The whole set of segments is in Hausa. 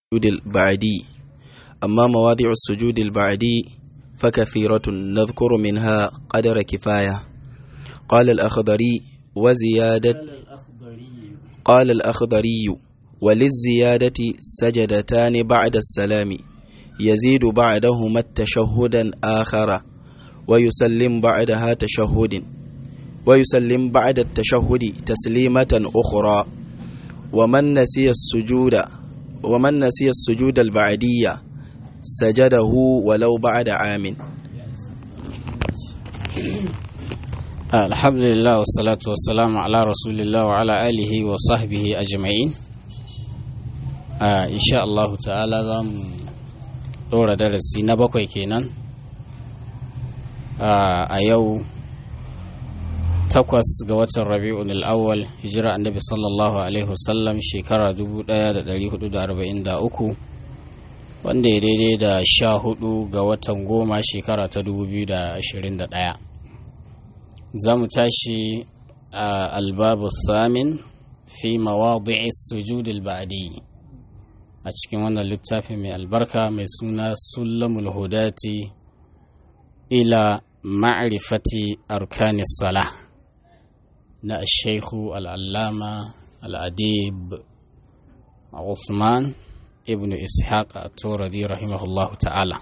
البعدي أما مواضع السجود البعدي فكثيرة نذكر منها قدر كفاية قال الأخضري وزيادة قال الأخضري وللزيادة سجدتان بعد السلام يزيد بعدهما التشهدا آخر ويسلم بعدها تشهد ويسلم بعد التشهد تسليمة أخرى ومن نسي السجود ومن نسي السجود البعدية سجده ولو بعد عام الحمد لله والصلاة والسلام على رسول الله وعلى آله وصحبه أجمعين إن شاء الله تعالى ذم دورة درسي نبقى كينا a yau takwas ga watan rabi'un al'awwal hijira annabi sallallahu alaihi wasallam shekara 1443 wanda ya daidai da sha hudu ga watan goma shekara ta 2021 za mu tashi a albabu samin fi mawadi'i sujudul ba'di a cikin wannan littafi mai albarka mai suna sulamul hudati ila ma'rifati arkanis salah na shaikhu al'allama al'adib Usman ibn Ishaq a Turadi rahimahullahu ta'ala.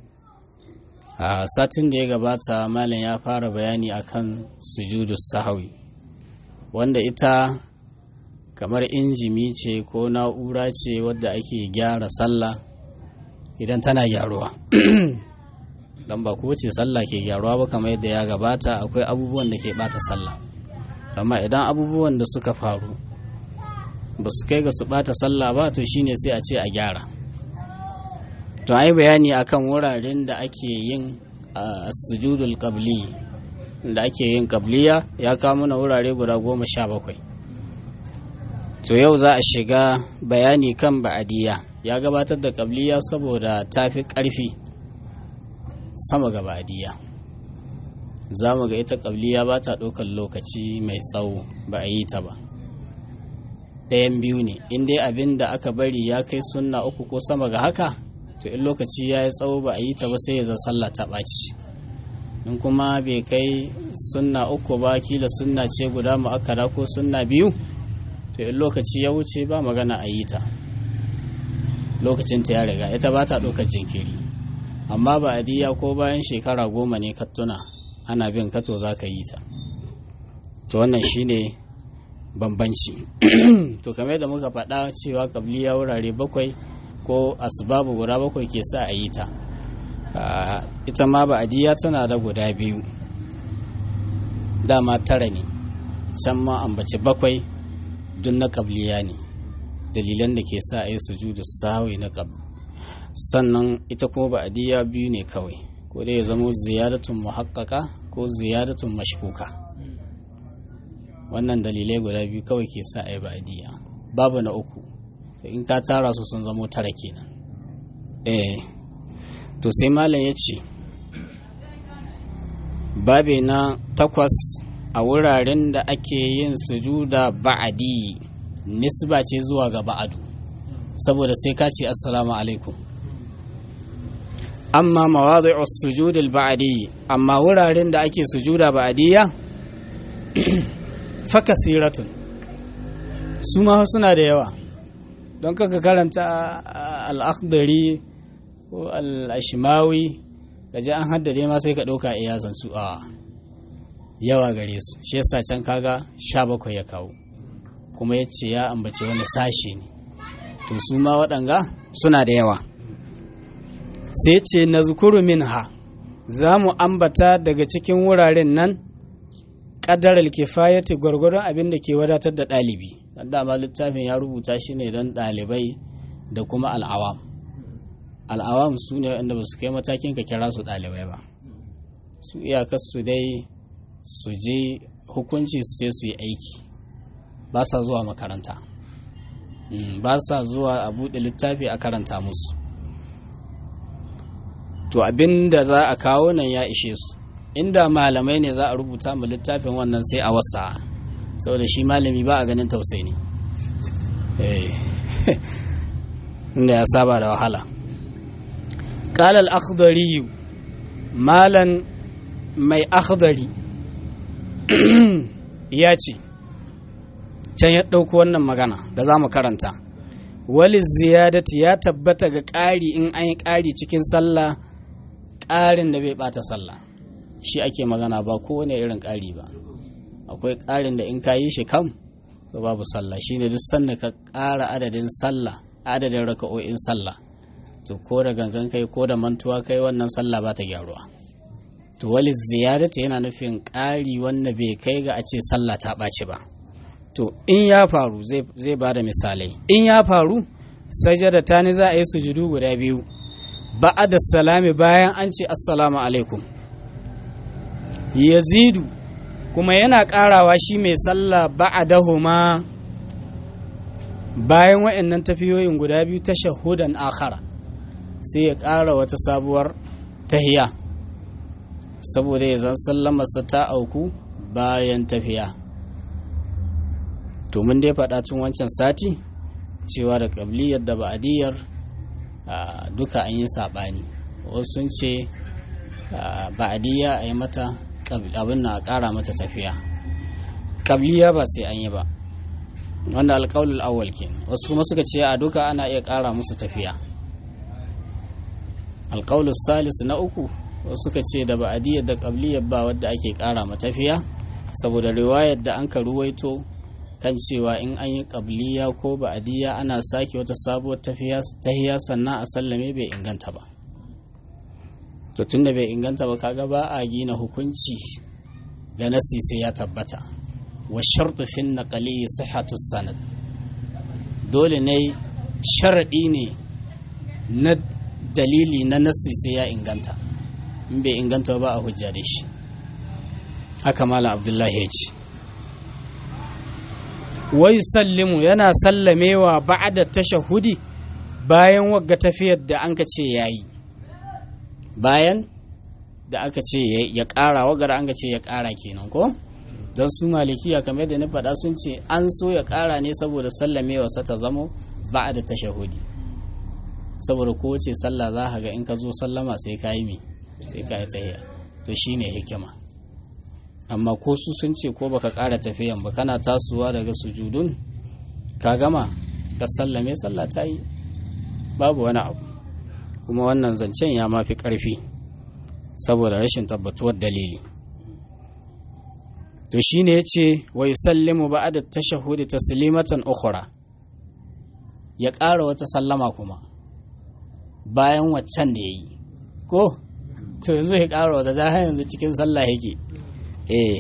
A satin da ya gabata Malam ya fara bayani akan sujudu sahawi wanda ita kamar injimi ce ko na'ura ce wadda ake gyara sallah idan tana gyaruwa. don ba kowace sallah ke gyaruwa ba kamar yadda ya gabata akwai abubuwan da ke bata sallah amma idan abubuwan da suka faru ba su kai ga su bata sallah ba to shine sai a ce a gyara to ai bayani akan wuraren da ake yin sujudul qabli da ake yin qabliya ya kawo mana wurare guda goma sha bakwai to yau za a shiga bayani kan ba'adiyya ya gabatar da qabliya saboda tafi ƙarfi sama ga ba'adiyya za mu ga ita ƙabliya ba ta ɗaukar lokaci mai tsawo ba a yi ta ba ɗayan biyu ne in dai abin da aka bari ya kai sunna uku ko sama ga haka to in lokaci ya yi tsawo ba a yi ta ba sai ya zan sallah ta ɓaci in kuma bai kai sunna uku ba kila sunna ce guda mu'akkada ko sunna biyu to in lokaci ya wuce ba magana a yi ta lokacinta ya riga ita ba ta ɗaukar jinkiri amma ba adiya ko bayan shekara goma ne ka tuna ana bin kato za ka yi ta to wannan shine bambanci to kamar da muka faɗa cewa kabliya wurare bakwai ko asbabu guda bakwai ke sa a yi ta ita ma ba adiya tana da guda biyu dama tara ne can ma ambaci bakwai duk na kabliya ne dalilan da ke sa a yi sujudu sawi na kabli sannan ita kuma ba'adiyya biyu ne kawai ko dai ya zama ziyadatun muhakkaka ko ziyadatun mashkuka wannan dalilai guda biyu kawai ke sa ai ba'adiyya babu na uku to in ka tara su sun zamo tara kenan eh to sai malam ya ce babe na takwas a wuraren da ake yin sujuda ba'adi nisba ce zuwa ga ba'adu saboda sai ka ce assalamu alaikum amma mawadhi'us sujud al-ba'di amma wuraren da ake sujuda ba'diyya fa kasiratun su ma suna da yawa don kaka karanta al-akhdari ko al-ashmawi kaje an haddade ma sai ka dauka iyazan su a yawa gare su shi yasa can kaga 17 ya kawo kuma yace ya ambace wani sashe ne to su ma waɗanga suna da yawa sai ce na zukuru minha za mu ambata daga cikin wuraren nan ƙadar alkifayati gwargwaron abin da ke wadatar da ɗalibi dama littafin ya rubuta shi ne don ɗalibai da kuma al'awam al'awam su ne wanda ba su kai matakin ka kira su ɗalibai ba su iyakar su dai su je hukunci su je su yi aiki ba sa zuwa makaranta ba sa zuwa a buɗe littafi a karanta musu to abin da za a kawo nan ya ishe su inda malamai ne za a rubuta mu littafin wannan sai a wasa saboda shi malami ba a ganin tausayi ne inda ya saba da wahala قال الأخضري مالا mai akhdari ya ce can ya ɗauko wannan magana da za mu karanta wali ziyadati ya tabbata ga ƙari in an yi ƙari cikin sallah ƙarin da bai ɓata sallah shi ake magana ba kowane irin ƙari ba akwai ƙarin da in ka yi shi kam to babu sallah shine duk sanda ka ƙara adadin sallah adadin raka'o'in sallah to ko da gangan kai ko da mantuwa kai wannan sallah ba ta gyaruwa to wali ziyadata yana nufin ƙari wanda bai kai ga a ce sallah ta ɓaci ba to in ya faru zai ba da misalai in ya faru sajada ta ne za a yi sujudu guda biyu da salami bayan an ce assalamu alaikum yazidu kuma yana ƙarawa shi mai sallah ba'adahuma bayan waɗannan tafiyoyin guda biyu ta shahudan akhara sai ya ƙara wata sabuwar tahiya saboda ya zan sallamarsa ta auku bayan tafiya to mun dai faɗa tun wancan sati cewa da ƙabliyar da ba'adiyar duka an yi saɓani wasu sun ce ba'adiyya a yi mata abin na ƙara mata tafiya ƙabliya ba sai an yi ba wanda alƙawul awwal ke wasu kuma suka ce a duka ana iya ƙara musu tafiya alƙawul salis na uku wasu suka ce da ba'adiyar da ƙabliyar ba wadda ake ƙara matafiya saboda riwayar da an ka ruwaito kan cewa in an yi ƙabliya ko ba'adiyya ana sake wata sabuwar tahiya sannan a sallame bai inganta ba to tunda bai inganta ba kaga ba a gina hukunci ga nasi sai ya tabbata wa shartu fin naqali sihhatu sanad dole ne sharadi ne na dalili na nasi sai ya inganta in bai inganta ba a hujja da shi haka malam abdullahi ya ce wai sallimu yana sallamewa ba'da tashahudi bayan wagga tafiyar da an ka ce yayi bayan da aka ce ya ƙara wagar an ka ce ya ƙara kenan ko don su malikiya kamar da na faɗa sun ce an so ya ƙara ne saboda sallamewa sa ta zamo ba'da tashahudi saboda kowace sallah za ka ga in ka zo sallama sai ka yi mi sai ka yi tsaye to shine hikima amma ko su sun ce ko baka ƙara tafiyan ba kana tasowa daga sujudun ka gama ka sallame sallah ta yi babu wani abu kuma wannan zancen ya mafi ƙarfi saboda rashin tabbatuwar dalili to shine yace wa yusallimu ba'da tashahhudi taslimatan ukhra ya ƙara wata sallama kuma bayan waccan da yayi ko to yanzu ya ƙara wata da yanzu cikin sallah yake eh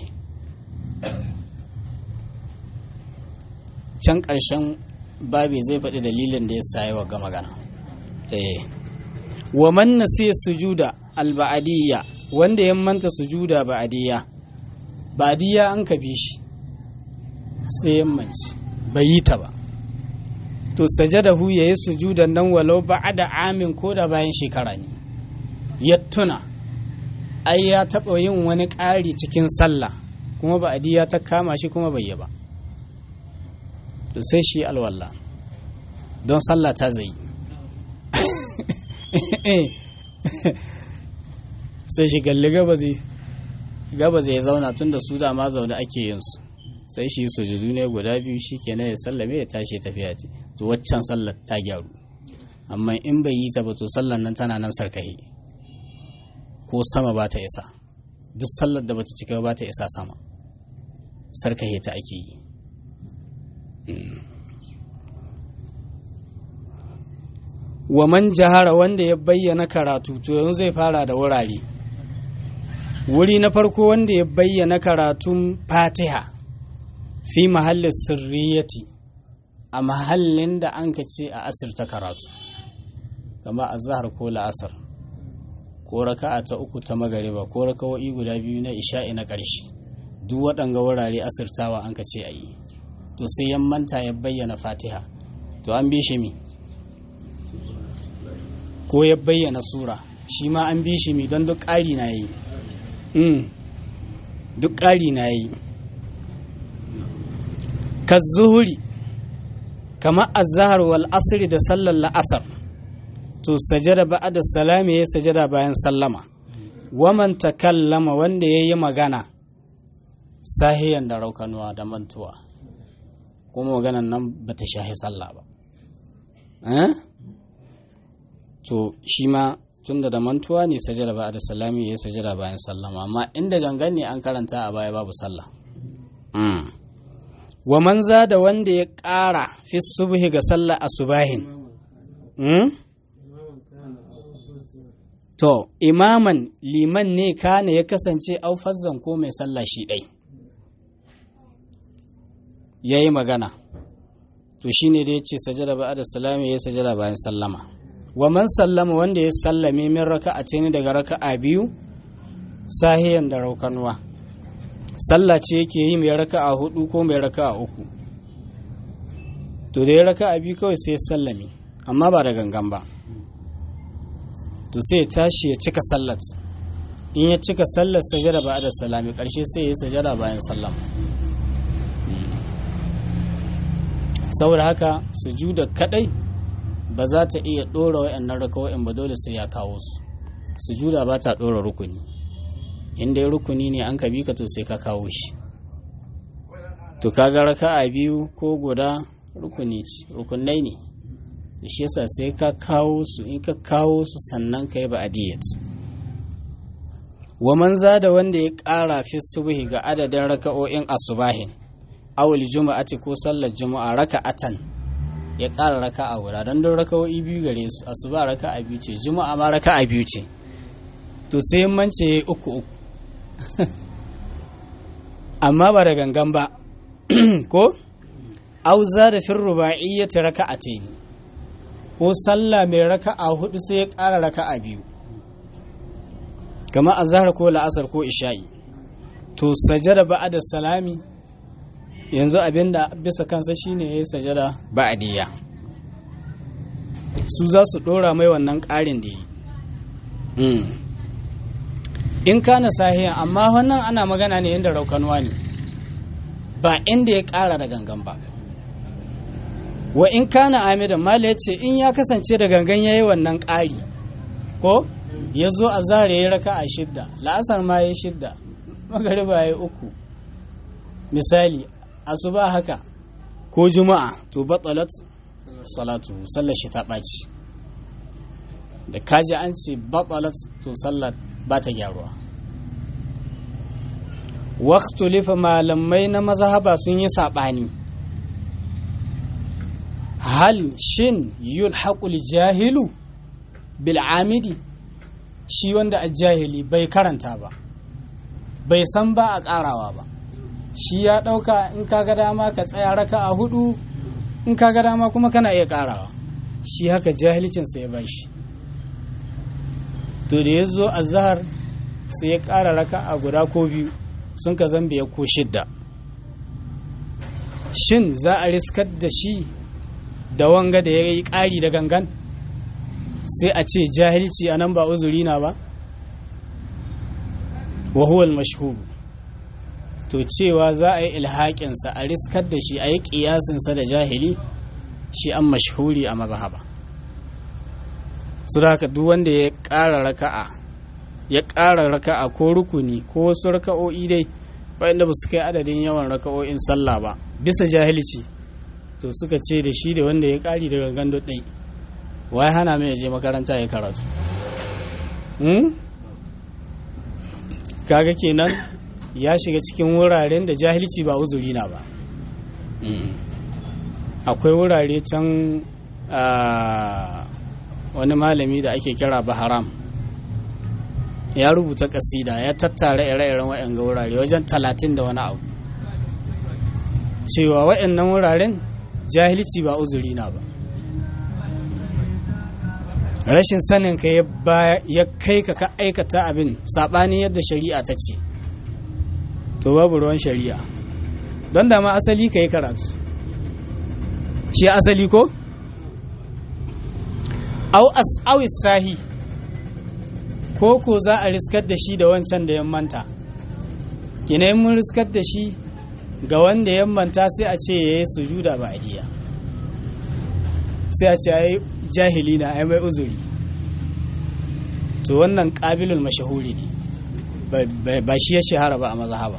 can ƙarshen babi zai faɗi dalilin da ya sayi wa ga magana eh wa man nasiya sujuda alba'adiyya wanda ya manta sujuda ba'adiyya ba'adiyya an ka bi shi sai ya manci bai yi ta ba to sajadahu ya yi sujudan nan walau ba'ada amin ko da bayan shekara ne ya tuna ai ya taɓa yin wani ƙari cikin sallah kuma ba'adiyya ta kama shi kuma bai yi ba to sai shi alwallah don sallah ta zai sai shi galli gaba zai zauna tun da su dama zaune ake yin su sai shi sujudu ne guda biyu shi kenan ya sallame ya tashi tafiya ce to waccan sallar ta gyaru amma in bai yi ta ba to sallar nan tana nan sarkahi ko sama ba ta isa duk sallar da bata cika ba ta isa sama sarkahi ta ake yi wa man jahara wanda ya bayyana karatu to yanzu zai fara da wurare wuri na farko wanda ya bayyana karatun fatiha fi mahallin sirriyati a mahallin da an ka ce a asirta karatu kama a zahar ko la'asar ko raka'a ta uku ta magariba ko raka'o'i guda biyu na isha'i na ƙarshe duk waɗanga wurare asirtawa an ka ce a yi to sai yan manta ya bayyana fatiha to an bi shi mi ko ya bayyana sura shi ma an bi shi mi don duk ƙari na yi duk ƙari na yi ka zuhuri kamar azhar wal asri da sallar la'asar to sajada ba'da salami ya sajada bayan sallama waman takallama wanda ya yi magana sahiyan da raukanuwa da mantuwa kuma maganan nan ba ta shahi sallah ba to shi ma tunda da mantuwa ne sajada ba'da salami ya sajada bayan sallama amma inda gangan ne an karanta a baya babu sallah wa man da wanda ya ƙara fi subhi ga sallah asubahin to imaman liman ne kana ya kasance aufazzan ko mai sallah shi ɗai ya yi magana to shi ne da ya ce sajada ba da salami ya sajada bayan sallama wa man sallama wanda ya sallame min raka'a ce ni daga raka'a biyu sahiyan da raukanuwa sallah ce yake yi mai raka'a hudu ko mai raka'a uku to da ya raka'a biyu kawai sai ya sallame amma ba da gangan ba to sai ya tashi ya cika sallat in ya cika sallar sajada ba da salami karshe sai ya sajada bayan sallama saboda haka sujuda kadai ba za ta iya dora wayannan rakawoyin ba dole sai ya kawo su sujuda ba ta dora rukuni in dai rukuni ne an ka bi ka to sai ka kawo shi to kaga raka'a biyu ko guda rukuni ce rukunai ne shi yasa sai ka kawo su in ka kawo su sannan ka yi ba'adiyat wa man da wanda ya ƙara fi subhi ga adadin raka'o'in asubahin awul juma'ati ko sallar juma'a raka'atan ya ƙara raka'a guda don don raka'o'i biyu gare su asuba raka'a biyu ce juma'a ma raka'a biyu ce to sai mance uku uku amma ba da gangan ba ko auza da fin ruba'iyyati raka'atayn ko sallah mai raka'a hudu sai ya ƙara raka'a biyu kama azhar ko la'asar ko isha'i to sajada ba'da salami yanzu abinda bisa kansa shine yayi sajada ba'diyya su za su dora mai wannan ƙarin da yi in kana sahiya amma wannan ana magana ne inda raukanuwa ne ba inda ya ƙara da gangan ba wa in kana amidan mala ya ce in ya kasance da gangan ya yi wannan ƙari ko ya zo a zara ya raka a shidda la'asar ma ya shidda magariba ya yi uku misali asuba haka ko juma'a to batsalat salatu sallar shi ta ɓaci da kaji an ce batsalat to sallar ba ta gyaruwa waktu lifa malamai na mazhaba sun yi saɓani hal shin yulhaqul jahilu bil amidi shi wanda a jahili bai karanta ba bai san ba a ƙarawa ba shi ya ɗauka in ka ga dama ka tsaya raka a hudu in ka ga dama kuma kana iya ƙarawa shi haka jahilcinsa ya bashi to da ya zo a zahar sai ya ƙara raka a guda ko biyu sun ka zambe ya ko shidda shin za a riskar da shi da wanga da ya yi ƙari da gangan sai a ce jahilci a nan ba uzuri na ba wahuwal mashhur to cewa za a yi ilhaƙinsa a riskar da shi a yi ƙiyasinsa da jahili shi an mashhuri a mazhaba su da haka duk wanda ya ƙara raka'a ya ƙara raka'a ko rukuni ko wasu raka'o'i dai waɗanda ba su kai adadin yawan raka'o'in sallah ba bisa jahilci to suka ce da shi da wanda ya ƙari daga gando ɗai wai hana mai je makaranta ya karatu kaga kenan ya shiga cikin wuraren da jahilci ba uzuri na ba akwai wurare can wani malami da ake kira baharam ya rubuta kasida ya tattara ire-iren waɗanga wurare wajen talatin da wani abu cewa waɗannan wuraren jahilci ba uzuri na ba rashin sanin ka ya kai ka ka aikata abin saɓanin yadda shari'a ta ce to babu ruwan shari'a don dama asali ka yi karatu shi asali ko? au as'awis sahi ko ko za a riskar da shi da wancan da manta kina mun riskar da shi ga wanda ya manta sai a ce ya yi sujuda ba adiya sai a ce ai jahili na ai mai uzuri to wannan ƙabilul mashahuri ne ba shi ya shahara ba a mazhaba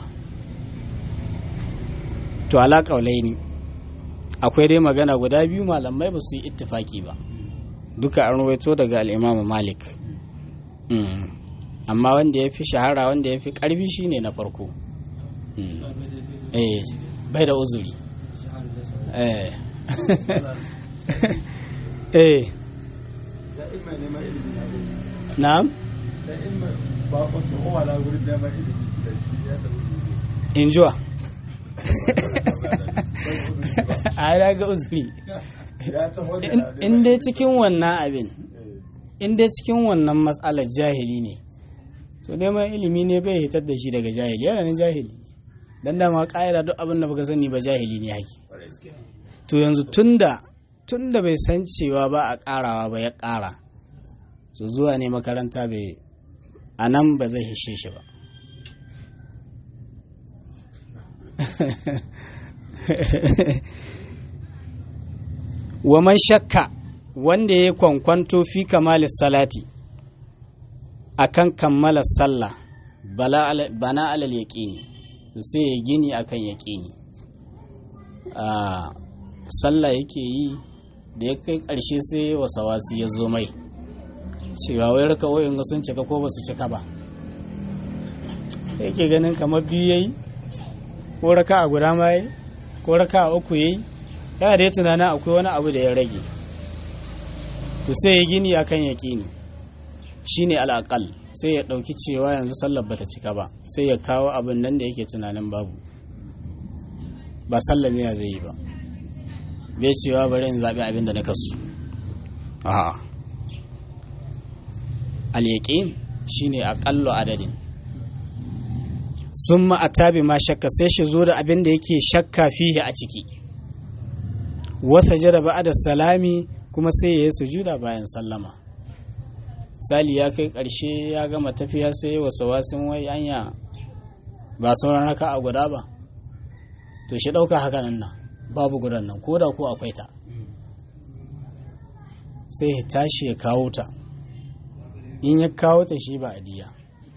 to ala ne akwai dai magana guda biyu malamai ba su yi ittifaki ba duka an rawaito daga al'imamu malik amma wanda ya fi shahara wanda ya fi ƙarfi shine na farko bai da uzuri eh eh na'am injuwa a ya ga uzuri in dai cikin wannan abin in dai cikin wannan matsalar jahili ne to neman ilimi ne bai hitar da shi daga jahili yana nan jahili dan dama ƙa'ida duk abin da baka sani ba jahili ne haki to yanzu tunda tunda bai san cewa ba a ƙarawa ba ya ƙara so zuwa ne makaranta bai a nan ba zai hishe shi ba wa man shakka wanda ya kwankwanto fi kamalis salati akan kammala sallah bana alal yaƙini sai ya gini akan yaƙini a sallah yake yi da ya kai ƙarshe sai wasawasi ya zo mai cewa wai raka wayan sun cika ko ba su cika ba yake ganin kamar biyu yayi ko raka a guda ma yayi ko raka a uku yayi yana da ya tunanin akwai wani abu da ya rage to sai ya gini akan yaƙini shine al'aqal sai ya ɗauki cewa yanzu sallar bata cika ba sai ya kawo abin nan da yake tunanin babu ba sallar ya zai yi ba bai cewa bari in zaɓi abin da na kasu a'a al-yaqin shine aqallu adadin summa atabi ma shakka sai shi zo da abin da yake shakka fihi a ciki wasa jada ba'da salami kuma sai ya yi sujuda bayan sallama misali ya kai ƙarshe ya gama tafiya sai wasa wasin wai anya ba sauran haka a guda ba to shi ɗauka haka nan na babu gudan nan ko da ko akwai ta sai ya tashi ya kawo ta in ya kawo ta shi ba adiya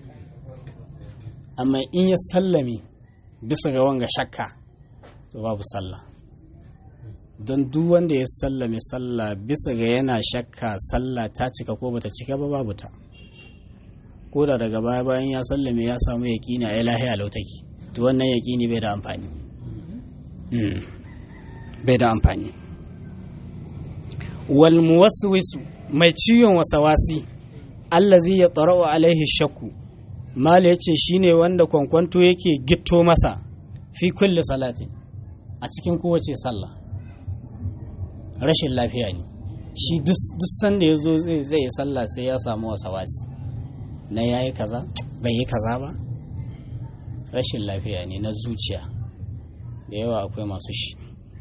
amma in ya sallame bisa ga wanga shakka to babu sallah don duk wanda ya sallame sallah bisa ga yana shakka sallah ta cika ko bata cika ba babu ta ko da daga baya bayan ya sallame ya samu yaƙini a lahiya lautaki to wannan yaƙini bai da amfani bai da amfani wal muwaswisu mai ciwon wasawasi allazi ya tsara'u alaihi shakku mala yace shine wanda kwankwanto yake gitto masa fi kulli salatin a cikin kowace sallah rashin lafiya ne shi duk sanda ya zo zai yi sallah sai ya samu wasawasi na ya yi kaza bai yi kaza ba rashin lafiya ne na zuciya da yawa akwai masu shi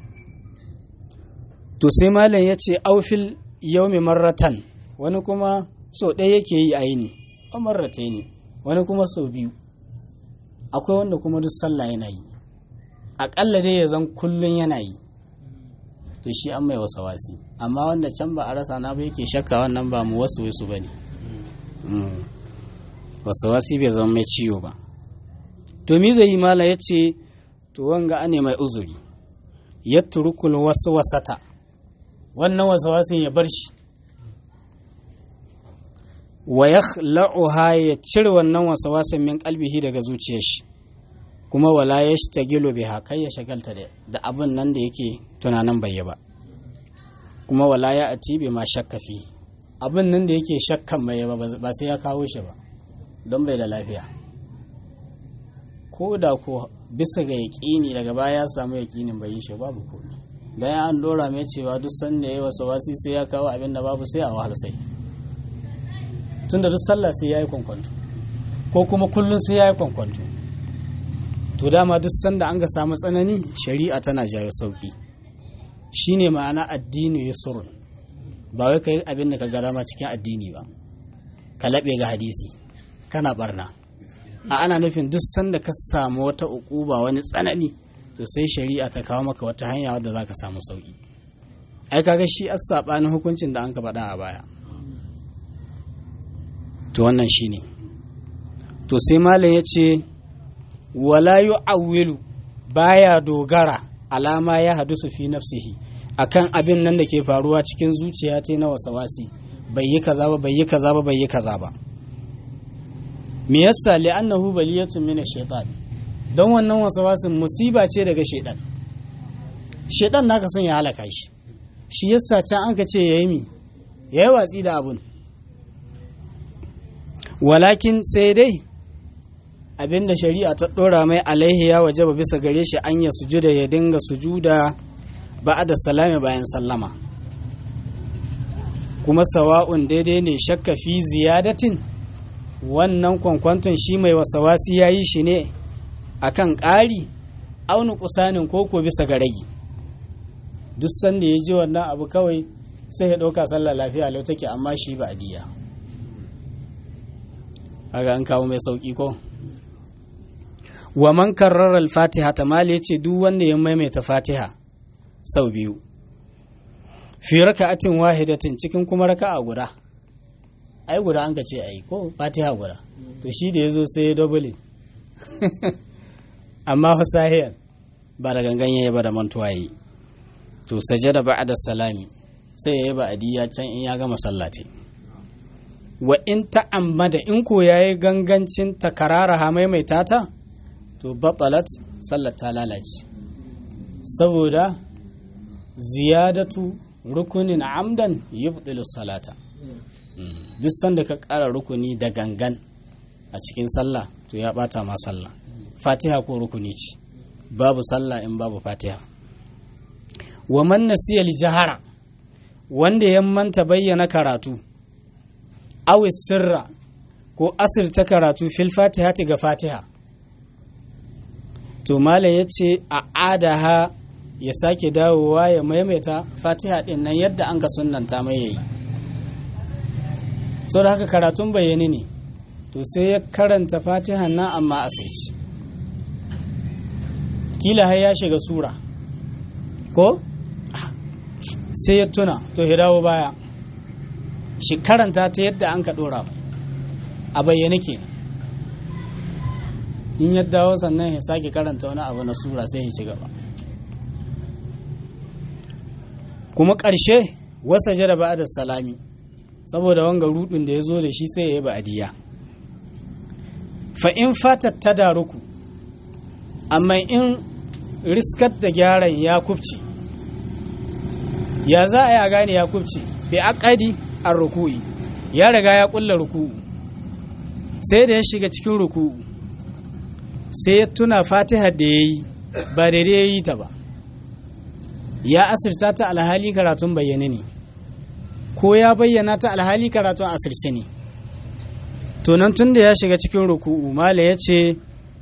to sai malam ya ce aufil yaumi marratan wani kuma so ɗaya yake yi a yini a marrata ne wani kuma so biyu akwai wanda kuma duk sallah yana yi aƙalla dai ya zan kullum yana yi to shi an mai wasa wasi amma wanda can ba a rasa na ba yake shakka wannan ba mu wasu wasu ba ne wasu wasi bai zama mai ciwo ba to mi zai yi mala ya ce to wanga ane mai uzuri ya turukul wasu wasata wannan wasu wasin ya bar shi wa ya la'uha ya cire wannan wasu wasin min kalbihi daga zuciyar shi kuma wala ya shi tagilo biha kai ya shagalta da abin nan da yake tunanin bai ba kuma wala ya ati bi ma shakka fi abin nan da yake shakkan bai ba ba sai ya kawo shi ba don bai da lafiya ko da ko bisa ga yaƙini daga baya ya samu yaƙinin bai yi shi babu komai dan ya an dora mai cewa duk sanda yayi wasu wasi sai ya kawo abin da babu sai a wahal sai tunda duk sallah sai yayi kwankwanto ko kuma kullun sai yayi kwankwanto to dama duk sanda an ga samu tsanani shari'a tana jawo sauki shine ma'ana addini yusrun ba wai kai abin da ka ga dama cikin addini ba ka laɓe ga hadisi kana barna a ana nufin duk sanda ka samu wata ukuba wani tsanani to sai shari'a ta kawo maka wata hanya wadda za ka samu sauki ai kaga shi as sabanin hukuncin da an ka faɗa a baya to wannan shine to sai malam ya ce wala yu'awwilu baya dogara alama ya hadusu fi nafsihi akan abin nan da ke faruwa cikin zuciya ta na wasawasi bai yi kaza ba bai yi kaza ba bai yi kaza ba me yasa li'annahu baliyatun min ash-shaytan don wannan wasawasin musiba ce daga shaidan shaidan naka son ya halaka shi shi yasa can an ka ce yayi mi yayi watsi da abun walakin sai dai abinda shari'a ta dora mai alaihi ya wajaba bisa gare shi an ya sujuda ya dinga sujuda ba'da salami bayan sallama kuma sawa'un daidai ne shakka fi ziyadatin wannan kwankwanton shi mai wasawasi ya yi shi ne akan ƙari auni kusanin koko bisa ga ragi duk sanda ya ji wannan abu kawai sai ya ɗauka sallah lafiya lau take amma shi ba diya haka an kawo mai sauƙi ko wa man karrara al-fatiha ta mali yace duk wanda ya maimaita fatiha sau biyu fi raka'atin wahidatin cikin kuma raka'a guda ai guda an ka ce ai ko fatiha guda to shi da yazo sai ya double amma fasahiyan ba da gangan yayi ba da mantuwa yi to sajada ba'da salami sai yayi ba'diya can in ya gama sallati wa in ta'ammada in ko yayi gangancin takarara ha maimaita ta to batalat sallar ta lalace saboda ziyadatu rukunin amdan yubtilu salata duk sanda ka ƙara rukuni da gangan a cikin sallah to ya bata ma sallah fatiha ko rukuni ce babu sallah in babu fatiha wa man nasiya li jahara wanda ya manta bayyana karatu aw sirra ko asirta karatu fil fatiha ga fatiha to malam ya ce a adaha ya sake dawowa ya maimaita fatiha din nan yadda an ka sunanta mai yayi sau da haka karatun bayani ne to sai ya karanta fatiha nan amma a sai kila har ya shiga sura ko sai ya tuna to ya dawo baya shi karanta ta yadda an ka dora a bayyane ke in ya dawo sannan ya sake karanta wani abu na sura sai ya ci gaba kuma ƙarshe wasa jada ba da salami saboda wanga rudin da ya zo da shi sai ya yi ba'adiyya fa in fatat ta daruku amma in riskar da gyaran ya kubce ya za a yi a gane ya kubce bi akadi an ruku'i ya riga ya kulla ruku'u sai da ya shiga cikin ruku'u sai ya tuna fatihar da ya yi ba daidai ya yi ta ba ya asirta ta alhali karatun bayyane ne ko ya bayyana ta alhali karatun asirce ne tunan tun da ya shiga cikin ruku'u mala ya ce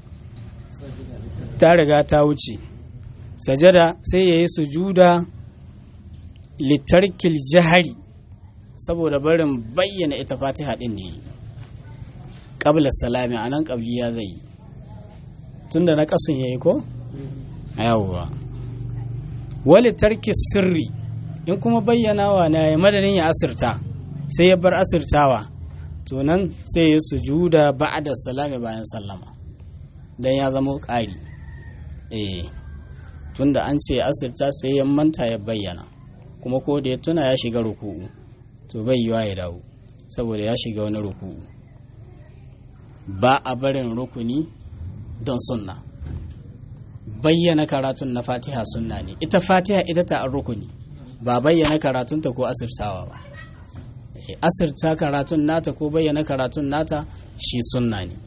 ta riga ta wuce sajada sai ya yi sujuda litarkil jihari saboda barin bayyana ita fatiha din ne ƙabla salami a nan ƙabliya zai yi tun da na ƙasun ya yi ko? yawwa wali tarki sirri in kuma bayyanawa na ya madadin ya asirta sai ya bar asirtawa to nan sai ya sujuda ba'da salami bayan sallama dan ya zama ƙari eh tunda an ce asirta sai ya manta ya bayyana kuma ko da ya tuna ya shiga ruku'u to bai yiwa ya dawo saboda ya shiga wani ruku'u ba a barin rukuni don sunna bayyana karatun na fatiha sunna ne ita fatiha ita ta an rukuni ba bayyana karatunta ko asirtawa ba asirta karatun nata ko bayyana karatun nata shi sunna ne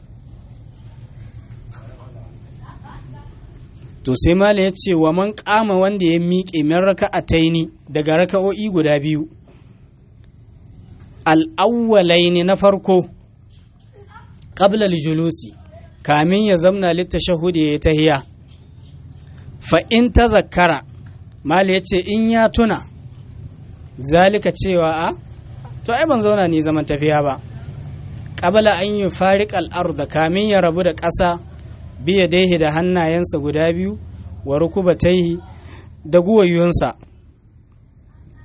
to sai mala ya ce wa man kama wanda ya miƙe min raka'ataini daga raka'o'i guda biyu al'awwalaini na farko qabla julusi kamin ya zamna littashahudi ya yi tahiya fa in ta zakara mali ya ce in ya tuna zalika cewa a to ai ban zauna ni zaman tafiya ba ƙabala an yi farik al'arda kamin ya rabu da ƙasa biya daihi da hannayensa guda biyu wa rukubataihi da guwayunsa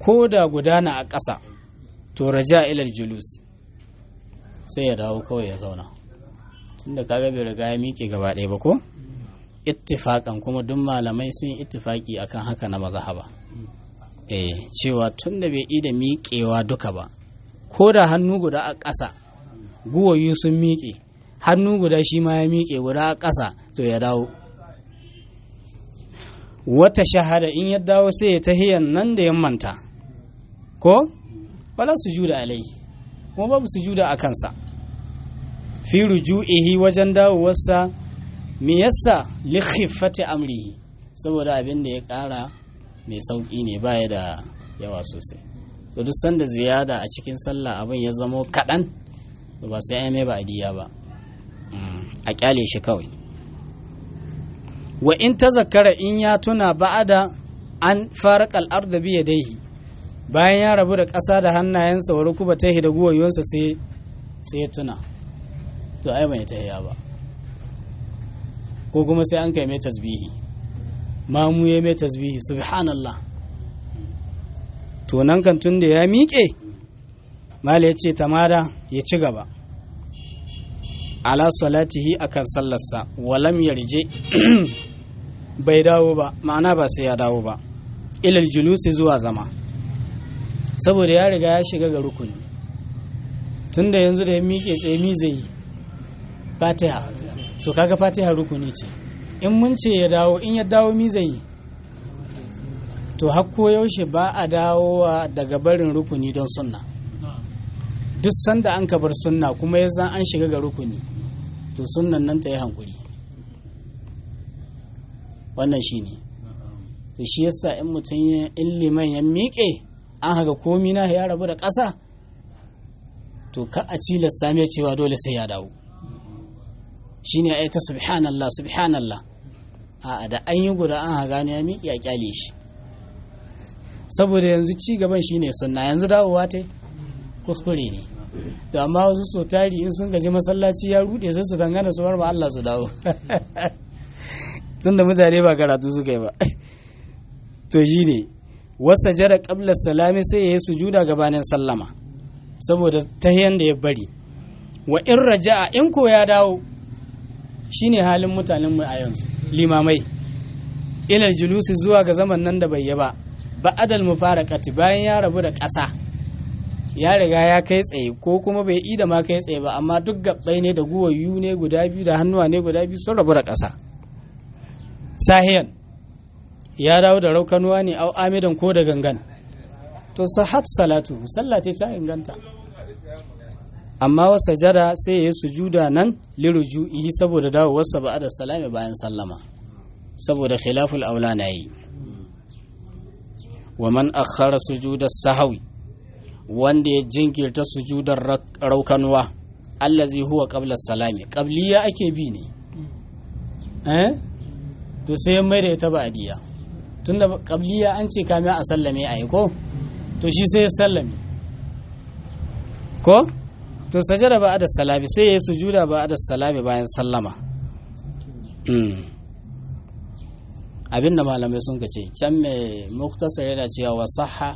ko da gudana a ƙasa to raja ilal julus sai ya dawo kawai ya zauna tunda kaga bai riga ya miƙe gaba ɗaya ba ko ittifaƙan kuma duk malamai sun yi ittifaƙi akan haka na mazhaba eh cewa tunda bai ida miƙewa duka ba ko da hannu guda a ƙasa guwayu sun miƙe hannu guda shi ma ya miƙe guda a ƙasa to ya dawo wata shahada in ya dawo sai ya tahiyan nan da ya manta ko wala sujuda alai kuma babu sujuda a kansa fi ruju'ihi wajen dawowarsa me yasa li khiffati amrihi saboda abin da ya ƙara mai sauƙi ne baya da yawa sosai to duk sanda ziyada a cikin sallah abin ya zamo kaɗan ba sai ai mai ba adiya ba a kyale shi kawai wa in tazakkara in ya tuna ba'ada an farqa al-ardh bi yadayhi bayan ya rabu da ƙasa da hannayensa wa rukuba tahi da guwayensa sai sai ya tuna to ai bai tahiya ba ko kuma sai an kai mai tasbihi mamu ya mai tasbihi subhanallah to nan kan tun da ya miƙe mala ya ce tamada ya ci gaba ala salatihi akan sallarsa walam yarje bai dawo ba ma'ana ba sai ya dawo ba ilal julusi zuwa zama saboda ya riga ya shiga ga rukuni tunda yanzu da ya miƙe tsaye mi zai yi fatiha to kaga fatiha rukuni ce in mun ce ya dawo in ya dawo mi zai yi to hakko yaushe ba a dawowa daga barin rukuni don sunna duk sanda an ka bar sunna kuma ya zan an shiga ga rukuni to sunnan nan ta yi hankuri wannan shi ne to shi yasa in mutum ya in liman ya miƙe an haka komi na ya rabu da ƙasa to ka a cilasta mai cewa dole sai ya dawo shi ne a ta subhanallah subhanallah a da an yi guda an haga ne ya miƙe a kyale shi saboda yanzu ci gaban shi ne sunna yanzu dawowa ta kuskure ne da amma wasu so tari in sun gaji masallaci ya rude sai su dangana su bar ma Allah su dawo tunda mutane ba karatu suka yi ba to shi ne wasa jara qabla salami sai ya yi sujuda gabanin sallama saboda tahiyan da ya bari wa in raja'a in ko ya dawo shine halin mutanen mu a yanzu limamai ilal julusi zuwa ga zaman nan da bai yi ba ba'adal mufaraqati bayan ya rabu da ƙasa ya riga ya kai tsaye ko kuma bai ida ma kai tsaye ba amma duk gabbai ne da guwayu ne guda biyu da hannuwa ne guda biyu sun rabu da ƙasa sahiyan ya dawo da raukanuwa ne au amidan ko da gangan to sahat salatu sallah ce ta inganta amma wa sajada sai ya yi sujuda nan liruju'ihi saboda dawowarsa ba da salami bayan sallama saboda khilaful aula na yi wa man akhara sujudar sahawi wanda ya jinkirta sujudar raukanuwa allazi huwa qabla salami qabliya ake bi ne eh to sai ya maida ita ba'diya tunda qabliya an ce kame a sallame ai ko to shi sai ya sallame ko to sajada ba da salami sai ya sujuda ba da salami bayan sallama abin da malamai sun ce can mai muktasar yana cewa wa saha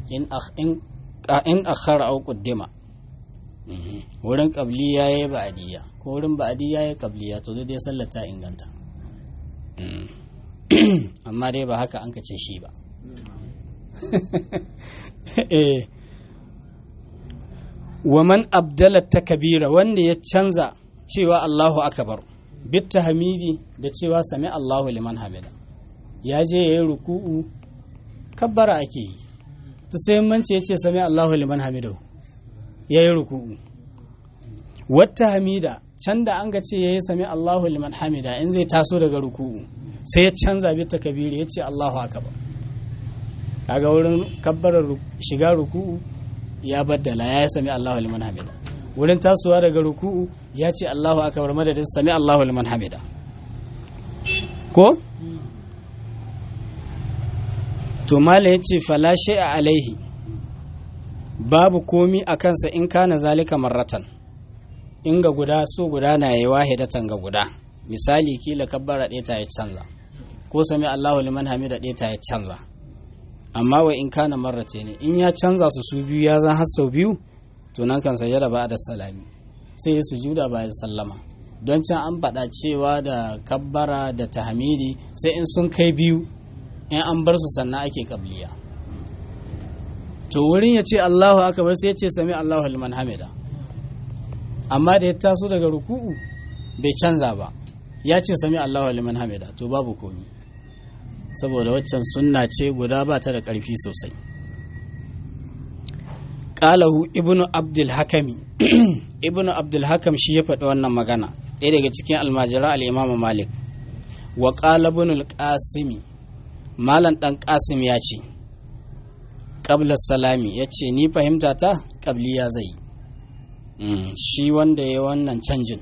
in akhar au quddima wurin qabliya yayi ba'diya ko wurin ba'diya yayi qabliya to dai sallar ta inganta amma dai ba haka an kace shi ba eh wa man abdala takbira wanda ya canza cewa Allahu akbar bit tahmidi da cewa sami Allahu liman hamida ya je yayi ruku'u kabbara ake yi to sai manci yace sami Allahu liman hamidahu yayi ruku'u wata hamida can da an ga ce yayi sami Allahu liman hamida in zai taso daga ruku'u sai ya canza bit takbiri yace Allahu akbar kaga wurin kabbarar shiga ruku'u ya baddala ya sami Allahu liman hamida wurin tasowa daga ruku'u ya ce Allahu akbar madadin sami Allahu liman hamida ko to mala ya ce fala a alaihi babu komi a kansa in kana zalika marratan in ga guda so guda na yi wahidatan ga guda misali kila kabbara ɗaya ta ya canza ko sami Allahu liman hamida ɗaya ta ya canza amma wa in kana marrate ne in ya canza su su biyu ya zan har sau biyu to nan kan sajada ba da salami sai ya sujuda bayan sallama don can an faɗa cewa da kabbara da tahmidi sai in sun kai biyu in an bar su sannan ake kabliya to wurin ya ce Allahu akbar sai ya ce sami Allahu liman hamida amma da ya taso daga ruku'u bai canza ba ya ce sami Allahu liman hamida to babu komi saboda waccan sunna ce guda ba ta da ƙarfi sosai qalahu ibnu abdul hakami ibnu abdul hakam shi ya faɗi wannan magana ɗaya daga cikin almajira al-imam malik wa qala ibn al-qasimi malam dan qasim ya ce qabla salami ya ce ni fahimta ta qabliya zai shi wanda ya wannan canjin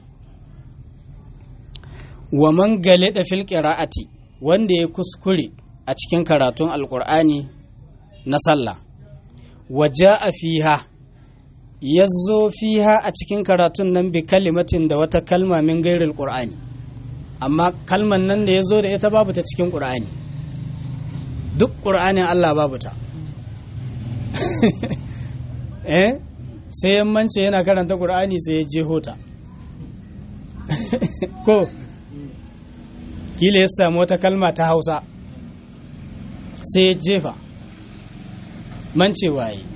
wa man galida fil qira'ati wanda ya kuskure a cikin karatun alqur'ani na sallah waje a fiha ya zo fiha a cikin karatun nan bi kalimatin da wata kalma min gairil qur'ani amma kalman nan da ya zo da ita babu ta cikin qur'ani duk qur'anin Allah babu ta eh sai yammance yana karanta qur'ani sai ya je hota ko kila ya samu wata kalma ta hausa sai ya jefa mancewa yi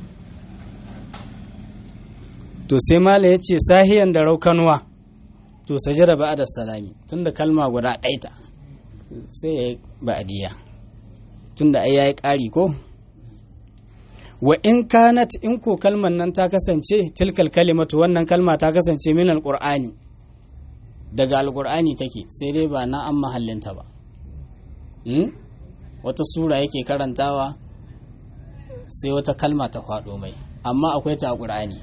to sai mala ya ce sahiyan da raukanuwa to sajada ba da salami tunda kalma guda ɗaita sai ya yi ba'adiyya tunda ai ya yi ƙari ko wa in kanat in ko kalman nan ta kasance tilkal kalimatu wannan kalma ta kasance min alqur'ani daga alqur'ani take sai dai ba na an mahallinta ba wata sura yake karantawa sai wata kalma ta faɗo mai amma akwai ta a ƙur'ani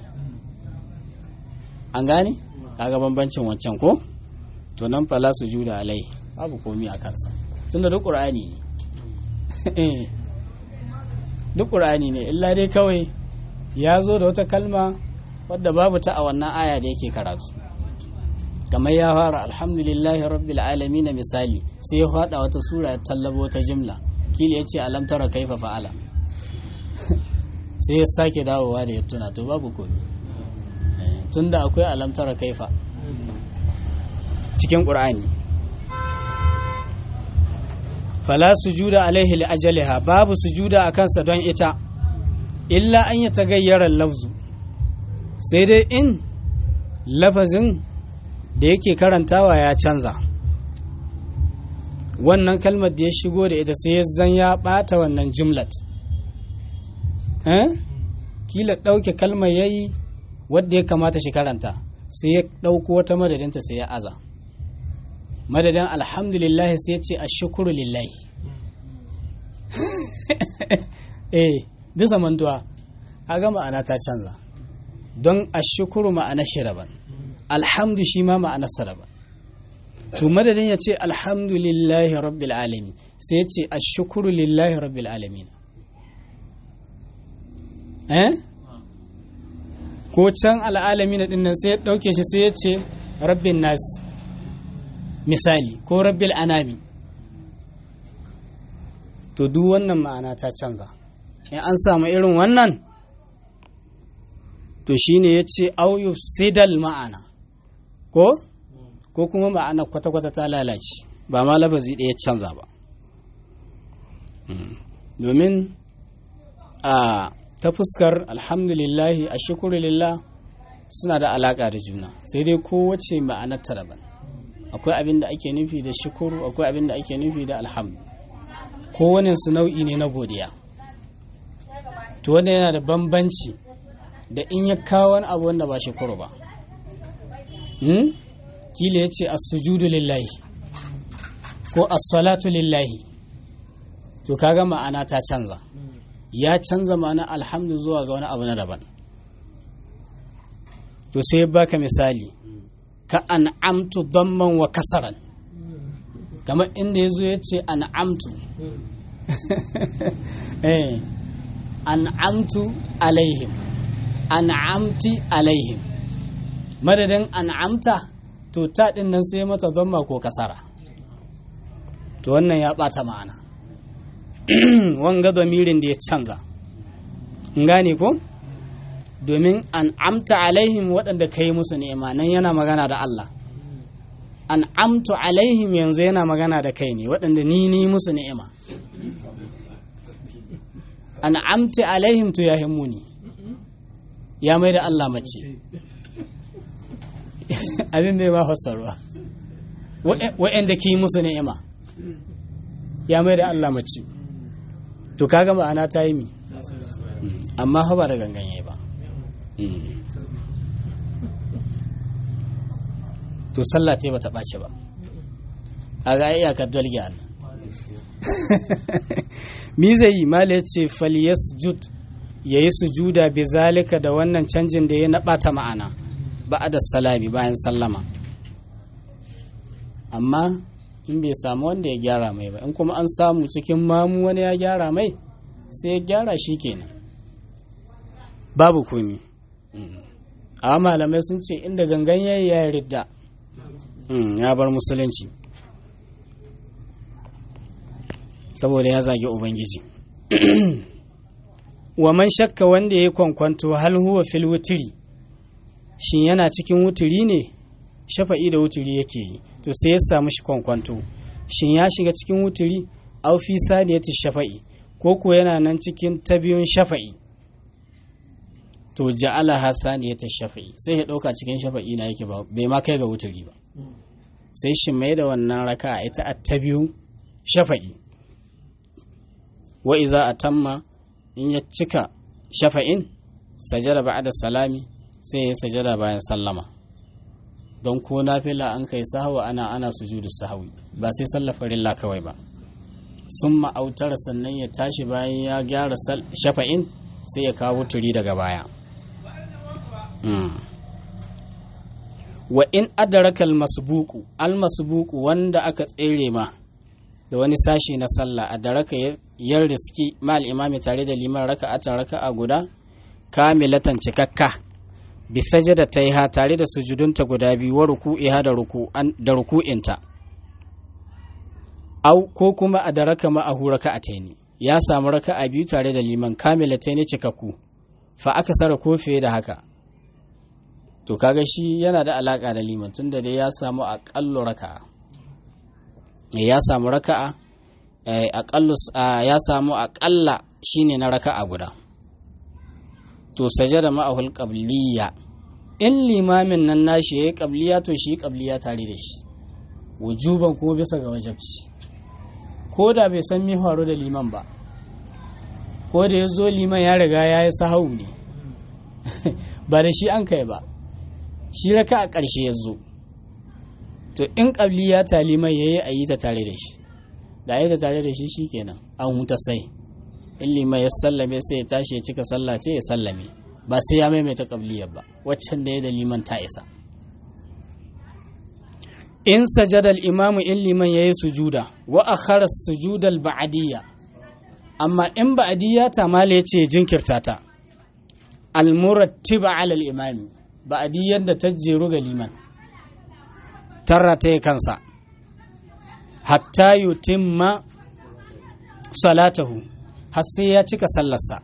an gane kaga bambancin wancan ko to nan fala su juda alai babu komi a kansa tunda duk ƙur'ani ne duk ƙur'ani ne illa dai kawai ya zo da wata kalma wadda babu ta a wannan aya da yake karatu kamar ya fara alhamdulillahi rabbil alamin misali sai ya faɗa wata sura ya tallabo ta jimla kila ya ce alam tara kaifa fa'ala sai ya sake dawowa da ya tuna to babu komi tunda akwai alamtara kaifa cikin ƙur'ani fala sujuda alaihi li ajaliha babu sujuda a kansa don ita illa an yi tagayyarar lafzu sai dai in lafazin da yake karantawa ya canza wannan kalmar da ya shigo da ita sai ya zan ya ɓata wannan jimlat kila ɗauke kalmar ya yi wadda ya kamata shi karanta sai ya ɗauko wata madadinta sai ya aza madadin alhamdulillah sai ya ce a shukuru lillahi eh bisa mantuwa a ga ma'ana ta canza don a shukuru ma'ana shi daban alhamdu shi ma ma'ana sa daban to madadin ya ce alhamdulillahi rabbil alamin sai ya ce a shukuru lillahi rabbil alamin eh ko can al'alami na dinnan sai ya ɗauke shi sai ya ce rabbin nas misali ko rabbil anami to duk wannan ma'ana ta canza in an samu irin wannan to shine ya ce auyu sidal ma'ana ko ko kuma ma'ana kwata-kwata ta lalace ba ma lafazi ɗaya canza ba domin a ta fuskar alhamdulillahi a shukurillah suna da alaƙa da juna sai dai kowace ma'anar ta daban akwai abin da ake nufi da shukuru akwai abin da ake nufi da alhamdu kowane su nau'i ne na godiya to wanda yana da bambanci da in ya kawo wani abu wanda ba shukuru ba kila ya ce as-sujudu lillahi ko as-salatu lillahi to kaga ma'ana ta canza ya canza ma'ana alhamdu zuwa ga wani abu na daban to sai baka misali ka an'amtu damman wa kasaran kamar inda ya zo ya ce an'amtu eh an'amtu alaihim an'amti alaihim madadin an'amta to ta din nan sai mata damma ko kasara to wannan ya bata ma'ana wanga domirin da ya canza gane ko domin an amta alaihim waɗanda ka yi musu ni'ima nan yana magana da Allah an amtu alaihim yanzu yana magana da kai ne waɗanda ni ni musu ni'ima an amti alaihim to ya himmuni ya mai da Allah mace abin bai ma fassarwa waɗanda ki musu ni'ima ya mai da Allah mace to kaga ma'ana ta yi mi amma ba da ganganye ba to sallah ta ba ta ɓace ba a ga iyakar dalgi an mi zai yi mala ya ce faliyas jud ya yi sujuda bi zalika da wannan canjin da ya na ɓata ma'ana ba da salami bayan sallama amma in bai samu wanda ya gyara mai ba in kuma an samu cikin mamu wani ya gyara mai sai ya gyara shi kenan babu komi a malamai sun ce inda gangan yayi ya ridda ya bar musulunci saboda ya zagi ubangiji wa man shakka wanda ya kwankwanto hal huwa fil wutiri shin yana cikin wutiri ne shafa'i da wutiri yake yi to sai ya samu shi kwankwanto shin ya shiga cikin wutiri au fi saniyati shafa'i ko ko yana nan cikin ta biyun shafa'i to ja'ala ha saniyata shafa'i sai ya dauka cikin shafa'i na yake ba bai ma kai ga wuturi ba sai shi mai da wannan raka ita a ta biyun shafa'i wa iza atamma in ya cika shafa'in sajada ba'da salami sai ya sajada bayan sallama don ko nafila an kai sahawa ana ana sujudu sahawi ba sai sallar farilla kawai ba sun ma'autar sannan ya tashi bayan ya gyara shafa'in sai ya kawo turi daga baya wa in adaraka almasbuku almasbuku wanda aka tsere ma da wani sashi na sallah adaraka ya riski mal imami tare da liman raka'atan raka'a guda kamilatan cikakka bi sajada taiha tare da sujudunta guda biyu wa ruku'iha da ruku'an da ruku'inta au ko kuma adaraka ma ahu raka'ataini ya samu raka'a biyu tare da liman kamilataini cikakku fa aka sara ko fiye da haka to kaga shi yana da alaka da liman tunda dai ya samu aƙallu raka'a ya samu raka'a aƙallu ya samu aƙalla shine na raka'a guda to sajada ma'ahul qabliya in limamin nan nashi yayi qabliya to shi qabliya tare da shi wujuban kuma bisa ga wajabci ko da bai san me faru da liman ba ko da ya zo liman ya riga ya yi sahau ne ba da shi an kai ba shi raka a ƙarshe ya zo to in ƙabli ya taliman ya yi a yi ta tare da shi da a yi ta tare da shi shi kenan an huta sai in liman ya sallame sai ya tashi ya cika sallah ce ya sallame ba sai ya maimaita ƙabliyar ba waccan da ya da liman ta isa in sajadal imamu in liman ya yi sujuda wa akhara sujudal ba'adiyya amma in ba'adiyya ta mala ya ce jinkirta ta almurattiba alal imami ba'adiyyar da ta jeru ga liman tarra ta yi kansa hatta yutimma salatahu har sai ya cika sallarsa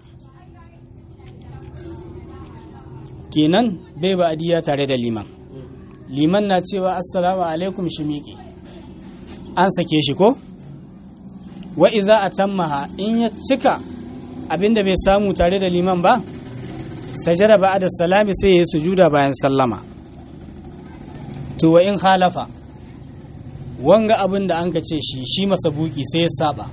kenan bai ba'adiyya tare da liman liman na cewa assalamu alaikum shi miƙe an sake shi ko wa iza a tammaha in ya cika abinda bai samu tare da liman ba sajada ba da salami sai ya yi sujuda bayan sallama to wa in halafa wanga abin da an ka ce shi shi masa buki sai ya saba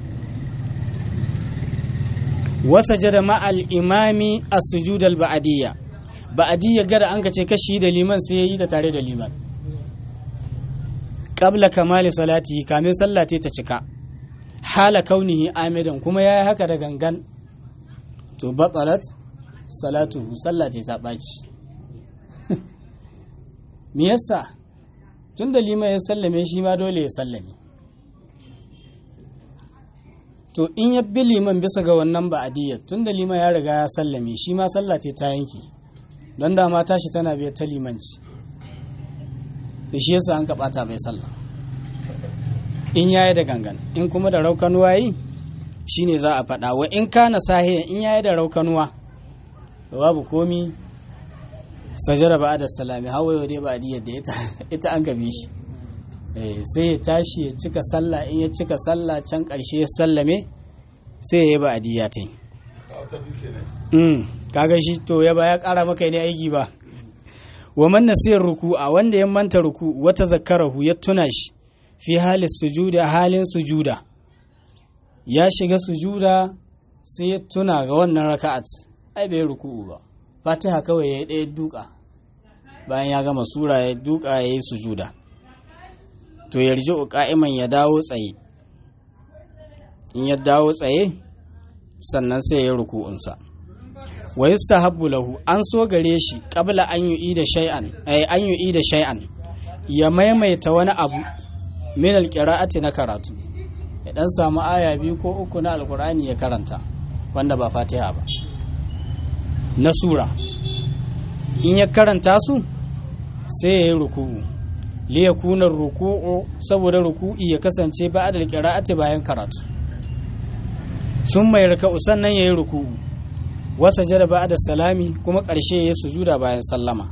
wasa jada ma'al imami a sujudal ba'adiyya ba'adiyya gada an ka ce kashi da liman sai ya yi ta tare da liman qabla kamali salati kamin sallate ta cika hala kaunihi amidan kuma ya yi haka da gangan to batsalat salatu sallate ta ɓaci me yasa tun da liman ya sallame shi ma dole ya sallame to in ya bi liman bisa ga wannan ba'adiyyar tun da liman ya riga ya sallame shi ma sallate ta yanki don da ma tashi tana biyar ta limanci to shi yasa an kaɓata bai sallah in yayi da gangan in kuma da raukan wayi shine za a faɗa wa in kana sahiyan in yayi da raukanuwa babu komi sajara ba da salami hawaye dai ba diyar da ita an gabe shi sai ya tashi ya cika sallah in ya cika sallah can ƙarshe ya sallame sai ya yi ba adiya ta yi kaga shi to ya ba ya ƙara maka ne aiki ba wa man nasiyar ruku a wanda ya manta ruku wata zakarahu ya tuna shi fi halin sujuda halin sujuda ya shiga sujuda sai ya tuna ga wannan raka'at ai bai ruku'u ba fatiha kawai ya ɗaya duka bayan ya gama sura ya duka ya yi sujuda to yarji ka'iman ya dawo tsaye in ya dawo tsaye sannan sai ya ruku'unsa wa yustahabbu lahu an so gare shi qabla an yu'i da shay'an ay an yu'i da shay'an ya maimaita wani abu min alqira'ati na karatu ya dan samu aya biyu ko uku na alqur'ani ya karanta wanda ba fatiha ba na sura in ya karanta su sai ya yi ruku'u liyakuna ruku'u saboda ruku'i ya kasance ba da qira'ati bayan karatu sun mai raka'u sannan yayi ruku'u wasa jada ba da salami kuma ƙarshe ya sujuda bayan sallama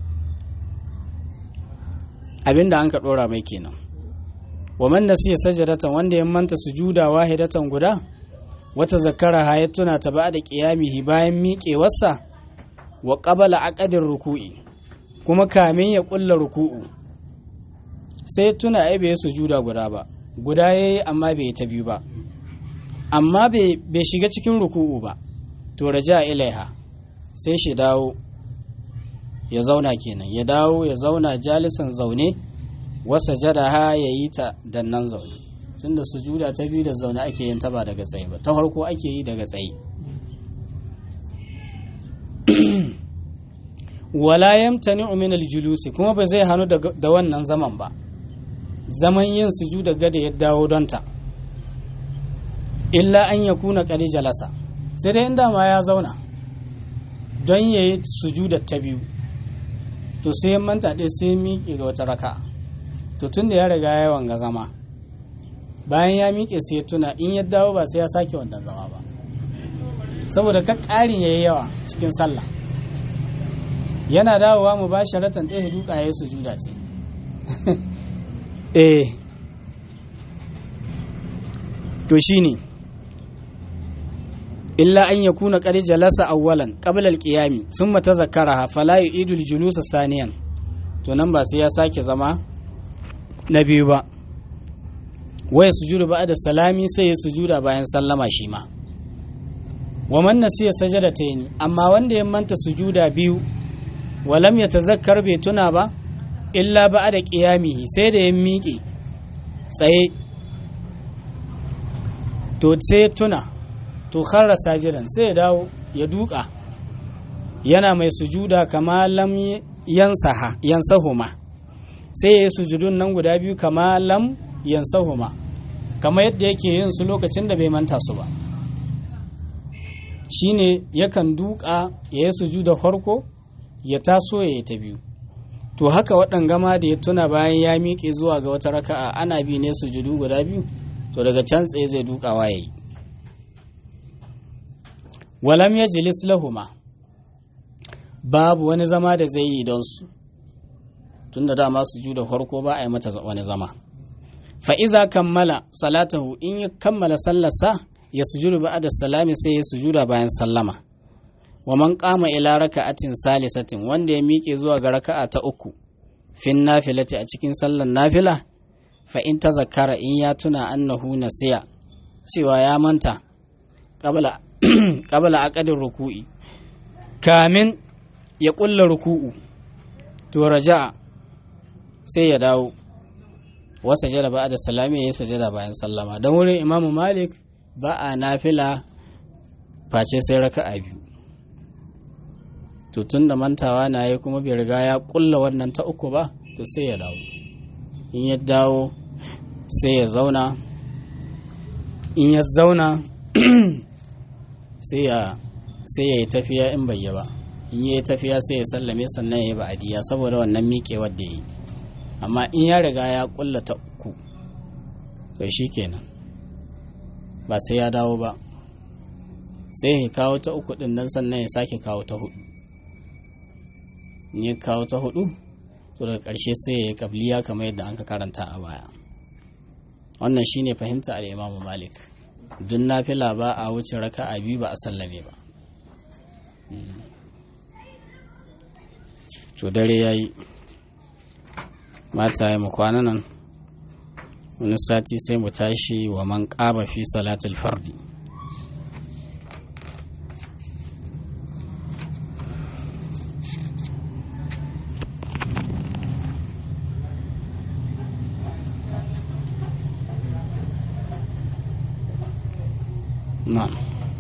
abinda an ka ɗora mai kenan wa man nasiya sajadatan wanda ya manta sujuda wahidatan guda wata zakara ha ya tuna ta ba da qiyamihi bayan miƙewarsa wa qabala aqadir ruku'i kuma kamin ya ƙulla ruku'u sai tuna ai bai sujuda guda ba guda yayi amma bai ta biyu ba amma bai shiga cikin ruku'u ba to raja ilaiha sai shi dawo ya zauna kenan ya dawo ya zauna jalisan zaune wasa jadaha ya yi ta dannan zaune tunda sujuda ta biyu da zaune ake yin ta ba daga tsaye ba ta farko ake yi daga tsaye wala yamtani min aljulusi kuma ba zai hannu da wannan zaman ba zaman yin sujuda gada ya dawo don ta illa an ya kuna kali jalasa sai dai inda ma ya zauna don ya yi sujuda ta biyu to sai manta ɗaya sai miƙe ga wata raka to tun da ya riga ya wanga zama bayan ya miƙe sai ya tuna in ya dawo ba sai ya sake wannan zama ba saboda ka ƙarin ya yi yawa cikin sallah yana dawowa mu ba sharatan ɗaya duka ya yi sujuda ce eh to shine illa an yakuna qad jalasa awwalan qabla al-qiyami thumma tadhakkaraha fala yu'idu al-julus saniyan to nan ba sai ya sake zama na biyu ba waya sujudu ba'da salami sai ya sujuda bayan sallama shi ma wa man nasiya sajadatayn amma wanda ya manta sujuda biyu walam yatazakkar bai tuna ba illa ba'da qiyamihi sai da ya miƙe tsaye to sai tuna to kharra sajidan sai ya dawo ya duka yana mai sujuda kama lam yansaha yansahuma sai ya yi sujudun nan guda biyu kama lam yansahuma kama yadda yake yin su lokacin da bai manta su ba shine yakan duka ya yi sujuda farko ya taso ya yi ta biyu to haka waɗan gama da ya tuna bayan ya miƙe zuwa ga wata raka'a ana bi ne sujudu guda biyu to daga can tsaye zai dukawa ya yi walam ya jilis lahuma babu wani zama da zai yi don su tun da dama su da farko ba a yi mata wani zama fa'iza kammala salatahu in ya kammala sallarsa ya sujudu ba da salami sai ya sujuda bayan sallama wa man kama ila raka'atin salisatin wanda ya miƙe zuwa ga raka'a ta uku fin nafilati a cikin sallar nafila fa in ta zakara in ya tuna annahu nasiya cewa ya manta qabla qabla aqdin ruku'i kamin ya kulla ruku'u to raja sai ya dawo wa sajada ba da salami ya sajada bayan sallama don wurin imamu malik ba a nafila face sai raka'a biyu to tun da mantawa na yi kuma bai riga ya kulla wannan ta uku ba to sai ya dawo in ya dawo sai ya zauna in ya zauna sai ya sai ya yi tafiya in bai yi ba in ya yi tafiya sai ya sallame sannan ya yi ba'adiyya saboda wannan miƙewar da ya yi amma in ya riga ya kulla ta uku to shi kenan ba sai ya dawo ba sai ya kawo ta uku din nan sannan ya sake kawo ta hudu ya kawo ta hudu to daga ƙarshe sai ya yi kabliya kamar yadda an ka karanta a baya wannan shine fahimta al-imamu malik duk nafila ba a wuce raka a biyu ba a sallame ba to dare ya yi mata ya kwana nan wani sati sai mu tashi wa man ƙaba fi salatul fardi نعم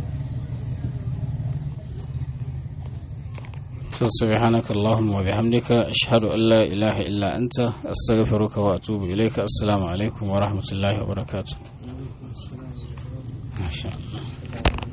سبحانك اللهم وبحمدك أشهد أن لا إله إلا أنت أستغفرك وأتوب إليك السلام عليكم ورحمة الله وبركاته ما شاء الله